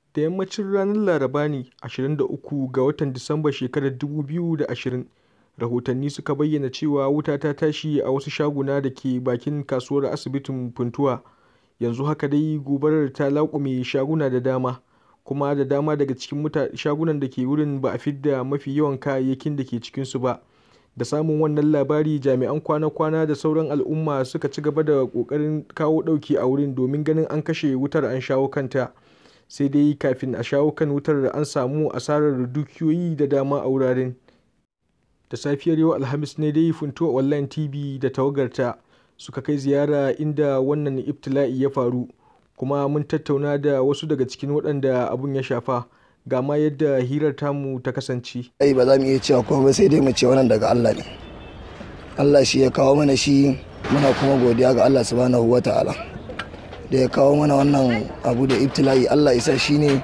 Da yammacin ranar Laraba ne 23 ga watan Disambar shekarar 2020, rahotanni suka bayyana cewa wuta ta tashi a wasu shaguna da ke bakin kasuwar asibitin Funtuwa. Yanzu haka dai gobarar ta laƙume shaguna da dama, kuma da dama daga cikin shagunan da ke wurin ba a fidda mafi yawan kayayyakin da ke cikinsu ba. Da samun wannan labari jami'an kwana-kwana da sauran al'umma suka ci gaba da ƙoƙarin kawo ɗauki a wurin domin ganin an kashe wutar an shawo kanta. Sai dai kafin a shawo kan wutar an samu asarar dukiyoyi da dama a wuraren. Da safiyar yau Alhamis ne dai Funtuwa Online TV da tawagarta suka kai ziyara inda wannan ibtila'i ya faru, kuma mun tattauna da wasu daga cikin waɗanda abun ya shafa. Ga ma yadda hirar tamu ta kasance. Ai ba za mu iya cewa komai sai dai mu ce wannan daga Allah ne. Allah shi ya kawo mana shi muna kuma godiya ga Allah subhanahu wa ta'ala. Da ya kawo mana wannan abu da ibtila'i Allah isa shi ne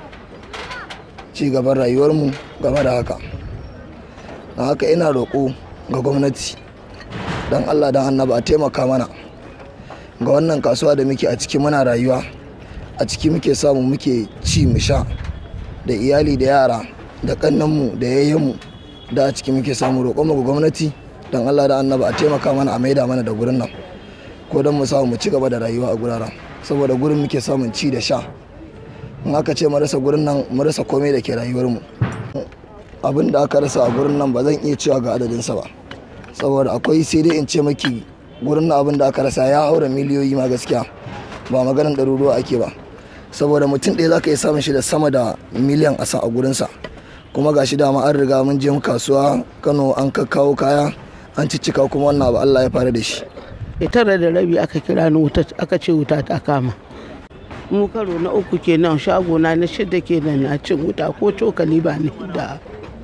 ci gaban rayuwarmu game da haka. Don haka ina roƙo ga gwamnati don Allah don annaba a taimaka mana ga wannan kasuwa da muke a ciki muna rayuwa a ciki muke samu muke ci mu sha da iyali da yara da kannanmu da yayyenmu da a ciki muke samu roƙon mu ga gwamnati don Allah da annaba a taimaka mana a maida mana da gurin nan ko don mu samu mu ci gaba da rayuwa a guraren saboda gurin muke samun ci da sha in aka ce mu rasa gurin nan mu rasa komai da ke rayuwarmu abin da aka rasa a gurin nan ba zan iya cewa ga adadinsa ba saboda akwai sai dai in ce maki gurin nan abin da aka rasa ya haura miliyoyi ma gaskiya ba maganin ɗaruruwa ake ba saboda mutum ɗaya za ka iya samun shi da sama da miliyan asa a gurinsa kuma ga shi dama an riga mun je kasuwa kano an kawo kaya an ciccika kuma wannan abu allah ya fara da shi tara da rabi aka kira ni wuta aka ce wuta ta kama mu karo na uku kenan shagona na shida kenan na cin wuta ko cokali ba ni da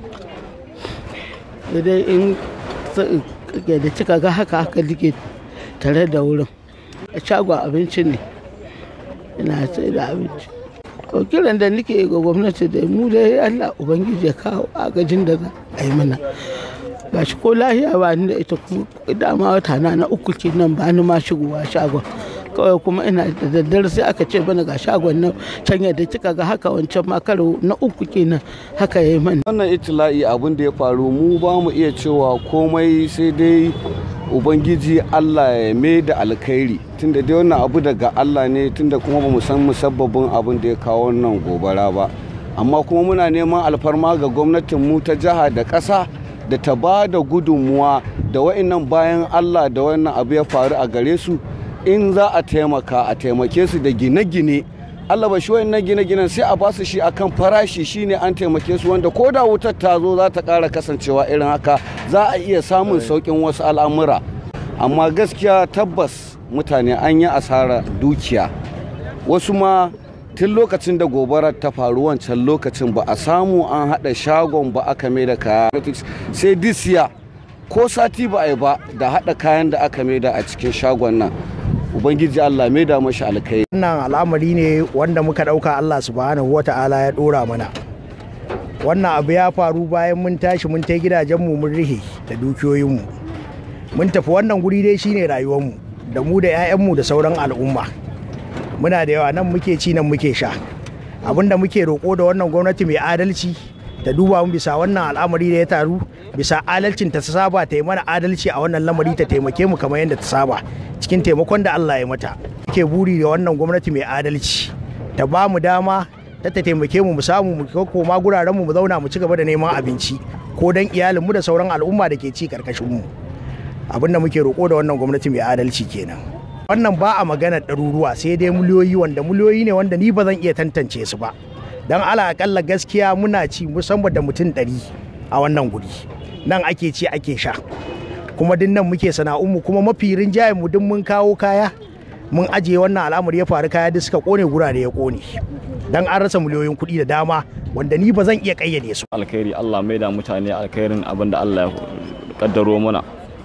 dai in da cika ga haka haka like tare da wurin a shagon abinci ne ina sai da abinci to kiran da nake ga gwamnati da mu dai Allah ubangiji ya kawo agajin da za a yi mana ba shi ko lahiya ba ni da ita kuma dama wata na na uku kenan ba ni ma shigowa shagon kawai kuma ina da daddare sai aka ce bana ga shagon nan can yadda kika ga haka wancan ma karo na uku kenan haka yayi mani wannan itila'i abin da ya faru mu ba mu iya cewa komai sai dai ubangiji Allah ya mai da alkhairi tunda dai wannan abu daga Allah ne tunda kuma ba mu san musabbabin abin da ya kawo wannan gobara ba amma kuma muna neman alfarma ga gwamnatin mu ta jiha da ƙasa da ta ba da gudunmuwa da wa'annan bayan Allah da wannan abu ya faru a gare su in za a taimaka a taimake su da gine-gine Allah ba shi wannan gine-ginen sai a basu shi akan farashi shine an taimake su wanda ko da wutar ta zo za ta ƙara kasancewa irin haka za a iya samun sauƙin wasu al'amura amma gaskiya tabbas mutane an yi asara dukiya wasu ma tun lokacin da gobarar ta faru wancan lokacin ba a samu an haɗa shagon ba aka mai da kaya sai disiya ko sati ba a yi ba da haɗa kayan da aka mai da a cikin shagon nan ubangiji Allah mai da mashi alkai wannan al'amari ne wanda muka dauka Allah subhanahu wata'ala ya dora mana wannan abu ya faru bayan mun tashi mun ta gidajenmu mun rihe da dukiyoyinmu mun tafi wannan guri dai shine rayuwarmu da mu da 'ya'yanmu da sauran al'umma muna da yawa nan muke ci nan muke sha abinda muke roƙo da wannan gwamnati mai adalci ta duba mu bisa wannan al'amari da ya taru bisa adalcin ta saba ta yi mana adalci a wannan lamari ta taimake mu kamar yadda ta saba cikin taimakon da Allah ya mata ke buri da wannan gwamnati mai adalci ta ba mu dama ta ta taimake mu mu samu mu koma guraren mu mu zauna mu ci gaba da neman abinci ko dan iyalin mu da sauran al'umma da ke ci karkashin mu abinda muke roƙo da wannan gwamnati mai adalci kenan wannan ba a magana ɗaruruwa sai dai miliyoyi wanda miliyoyi ne wanda ni ba zan iya tantance su ba dan ala akalla gaskiya muna ci musamman da mutum ɗari a wannan guri nan ake ci ake sha kuma din nan muke sana'unmu kuma mafi rinjayen mu duk mun kawo kaya mun ajiye wannan al'amari ya faru kaya duk suka kone gurare ya kone dan an rasa miliyoyin kuɗi da dama wanda ni ba zan iya kayyade su alkhairi Allah mai da mutane alkhairin abin da Allah ya kaddaro mana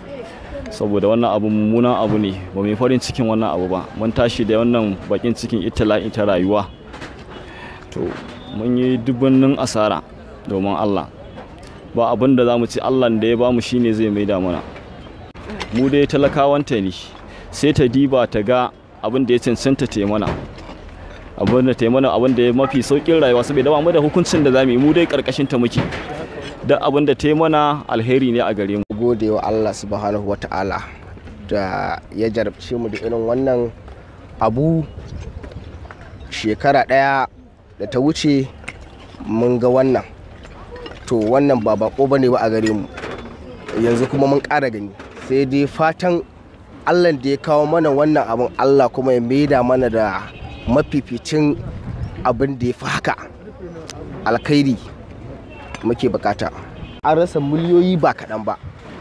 saboda wannan abu mummunan abu ne ba mai farin cikin wannan abu ba mun tashi da wannan bakin cikin itila'in ta rayuwa to mun yi dubbannin asara domin Allah ba abin da za mu ci Allah da ya bamu shine zai maida mana mu dai talakawanta ne sai ta diba ta ga abin da ya cancanta ta mana abin da ta yi mana abin da ya mafi saukin rayuwa saboda ba mu da hukuncin da zamu yi mu dai karkashin ta muke duk abin da ta yi mana alheri ne a gare mu gode wa Allah subhanahu wata'ala da ya jarabce mu da irin wannan abu shekara ɗaya da ta wuce mun ga wannan to wannan ba bako ba ne ba a gare mu yanzu kuma mun ƙara gani sai dai fatan allah da ya kawo mana wannan abin allah kuma ya maida mana da mafificin abin da ya fi haka alkhairi muke bukata an rasa miliyoyi ba kaɗan ba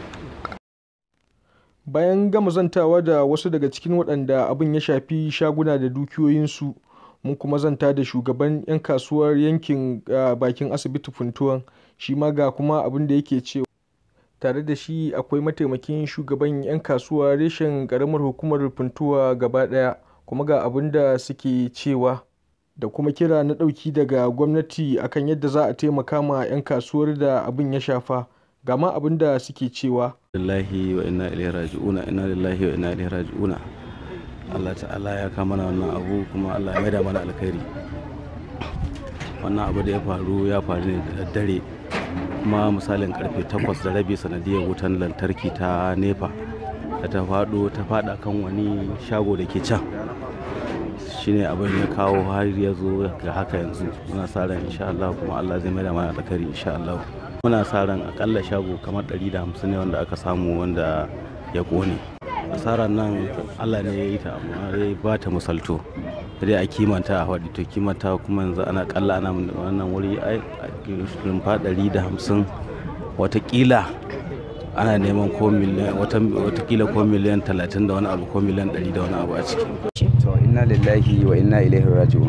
bayan gama zantawa da wasu daga cikin waɗanda abin ya shafi shaguna da dukiyoyinsu mun kuma zanta da shugaban 'yan kasuwar yankin bakin asibiti funtuwan shi ma ga kuma abin da yake cewa tare da shi akwai mataimakin shugaban 'yan kasuwa reshen karamar hukumar funtuwa gaba daya kuma ga abin da suke cewa da kuma kira na ɗauki daga gwamnati akan yadda za a taimaka ma 'yan kasuwar da abin ya shafa ga ma abin da suke cewa lillahi wa inna ilaihi raji'una inna lillahi wa inna ilaihi raji'una Allah ta'ala ya kama mana wannan abu kuma Allah ya maida mana alkhairi wannan abu da ya faru ya faru ne da daddare kuma misalin karfe 8 da rabi sanadiyar wutan lantarki ta nefa da ta faɗo ta faɗa kan wani shago da ke can shine abin ya kawo har ya zo ga haka yanzu muna sa ran insha Allah kuma Allah zai maida mana alkhairi insha Allah muna sa ran akalla shago kamar 150 ne wanda aka samu wanda ya kone asarar nan Allah ne ya yi ta amma ya ba ta misalto dai a kimanta a faɗi to kimanta kuma yanzu ana kalla ana wannan wuri a rumfa 150 watakila ana neman ko miliyan watakila ko miliyan 30 da wani abu ko miliyan 100 da wani abu a ciki to inna lillahi wa inna ilaihi raji'un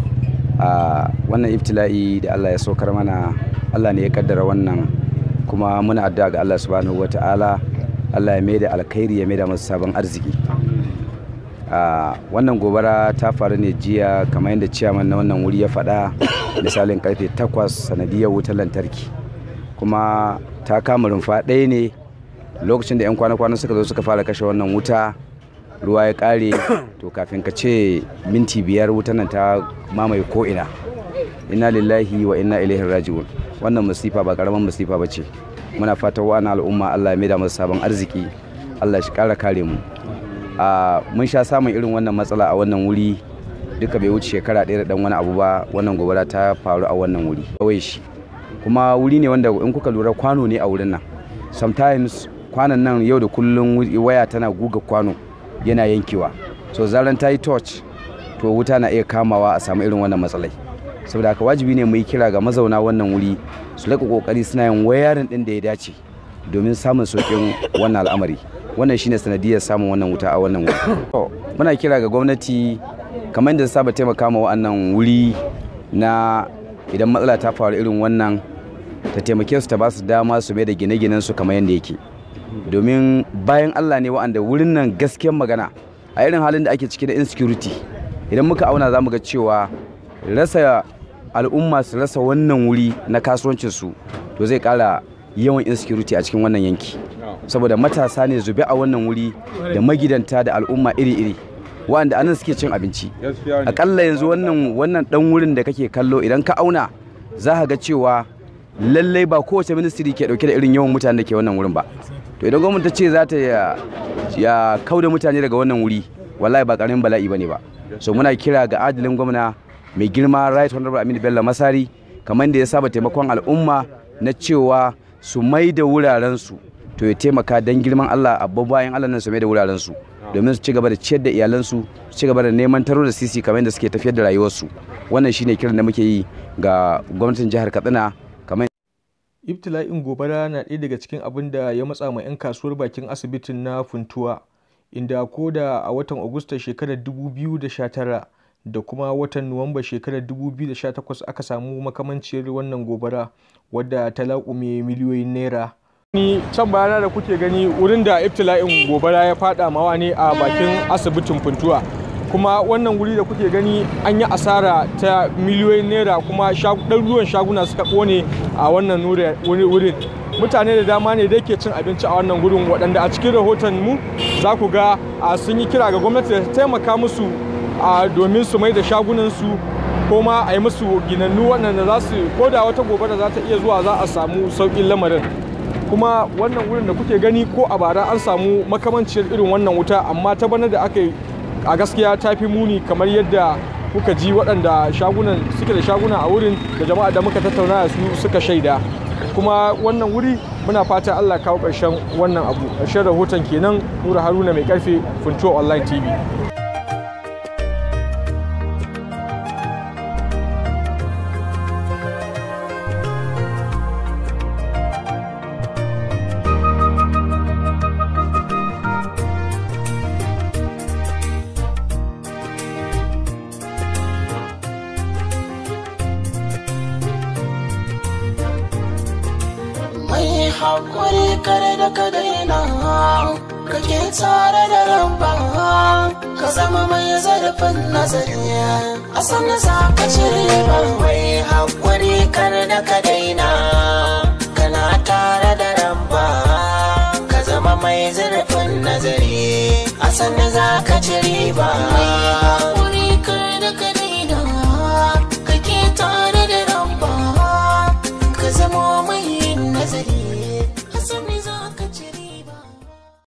a wannan ibtila'i da Allah ya saukar mana Allah ne ya kaddara wannan kuma muna addu'a ga Allah subhanahu wata'ala Allah ya maida alkhairi ya maida masa sabon arziki wannan gobara ta faru ne jiya kamar yadda ciyaman na wannan wuri ya faɗa misalin karfe 8 sanadiyar wutar lantarki kuma ta kama rumfa ɗaya ne lokacin da 'yan kwana-kwana suka zo suka fara kashe wannan wuta ruwa ya ƙare to kafin ka ce minti biyar wutar nan ta mamaye ko'ina inna lillahi wa inna ilaihi raji'un wannan masifa ba karaman masifa ba ce muna fatan wa'ana al'umma allah ya maida masa sabon arziki allah shi ƙara kare mu mun sha samun irin wannan matsala a wannan wuri duka bai wuce shekara ɗaya da ɗan wani abu ba wannan gobara ta faru a wannan wuri kawai shi kuma wuri ne wanda in kuka lura kwano ne a wurin nan sometimes kwanan nan yau da kullum waya tana guga kwano yana yankewa so zaran ta yi torch to wuta na iya kamawa a samu irin wannan matsalai saboda haka wajibi ne mu yi kira ga mazauna wannan wuri su laƙa ƙoƙari suna yin wayarin ɗin da ya dace domin samun sauƙin wannan al'amari wannan shine sanadiyar samun wannan wuta a wannan wuri muna kira ga gwamnati kamar da saba taimaka ma wannan wuri na idan matsala ta faru irin wannan ta taimake su ta ba su dama su mai da gine-ginen su kamar yadda yake domin bayan Allah ne wa'anda wurin nan gaskiyar magana a irin halin da ake ciki da insecurity idan muka auna za mu ga cewa rasa al'umma su rasa wannan wuri na kasuwancin su to zai kara yawan insecurity a cikin wannan yanki saboda matasa ne zube a wannan wuri da magidanta da al'umma iri-iri wa'anda anan suke cin abinci akalla yanzu wannan wannan dan wurin da kake kallo idan ka auna za ka ga cewa lallai ba kowace ministry ke dauke da irin yawan mutanen da ke wannan wurin ba to idan gwamnati ta ce za ta ya kauda mutane daga wannan wuri wallahi ba karamin bala'i bane ba so muna kira ga adalin gwamna mai girma right honorable aminu bello masari kamar da ya saba taimakon al'umma na cewa su mai da wurarensu to ya taimaka don girman allah abba bayan allah nan su mai da wurarensu domin su ci gaba da ciyar da iyalansu su ci gaba da neman taro da sisi kamar da suke tafiyar da rayuwarsu wannan shine kiran da muke yi ga gwamnatin jihar katsina kamar ibtila'in gobara na ɗaya daga cikin abin da ya matsa ma 'yan kasuwar bakin asibitin na funtuwa inda ko da a watan agusta shekarar 2019 da kuma watan nuwamba shekarar 2018 aka samu makamanciyar wannan gobara wadda ta laƙume miliyoyin naira ni can bayana da kuke gani wurin da ibtila'in gobara ya fada mawa ne a bakin asibitin funtuwa kuma wannan wuri da kuke gani an yi asara ta miliyoyin naira kuma ɗaruruwan shaguna suka ƙone a wannan wurin mutane da dama ne da ke cin abinci a wannan gurin waɗanda a cikin rahoton mu za ku ga sun yi kira ga gwamnati da ta taimaka musu domin su mai da shagunansu ko ma a yi musu ginannu waɗanda za su ko da wata gobara za ta iya zuwa za a samu sauƙin lamarin kuma wannan wurin da kuke gani ko a bara an samu makamanciyar irin wannan wuta amma ta bana da aka yi a gaskiya ta fi muni kamar yadda kuka ji waɗanda shagunan suke da shaguna a wurin da jama'a da muka tattauna da su suka shaida kuma wannan wuri muna fata Allah kawo ƙarshen wannan abu ƙarshen rahoton kenan Nura Haruna mai karfe Funtuwa Online TV haƙuri kare da ka daina kake tare da rabba ka zama mai zarafin nazari a sannan za ka cire ba mai haƙuri kare da ka daina kana tare da rabba ka zama mai zarafin nazari a sannan za ka cire ba